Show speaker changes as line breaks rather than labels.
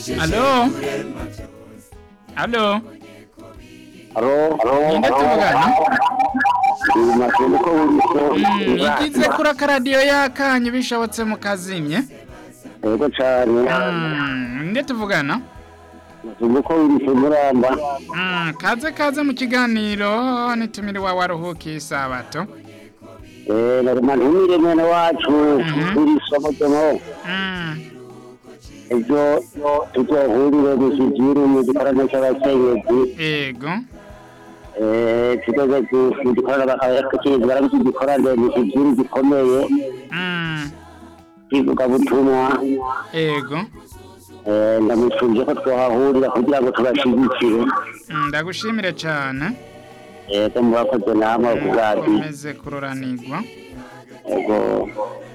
Alo? Alo?
Alo,
Ninde tuvugana?
Makengo ko
Mm,
wuriso.
Igize kuri akaradiyo yakanyu bishobotse mukazimye?
Yego cane.
Mm, Ninde tuvugana?
Makengo ko wuriso muramba.
Mm, Kaze kaze mu kiganiro nitumire wa waruhukiye isabato.
Eh, narima ntumire mwene wacu
Mhm.
wuriso mujemo.
Mm,
Ejo tuzohurire mu kigiru mu gikorane c'abakenyezi.
Ego.
Eh, tuzoze mu gikorane abakenyezi barabiki gikorane mu kigiru gikomeye.
Mm,
Kivuga butumwa.
Ego.
Eh, ndamufuje ko twohahurira kugira ngo tubashigikire.
Mm, Ndagushimire cyane.
Yego murakoze namwe kubwati.
Komeze kuroranirwa.
Yego.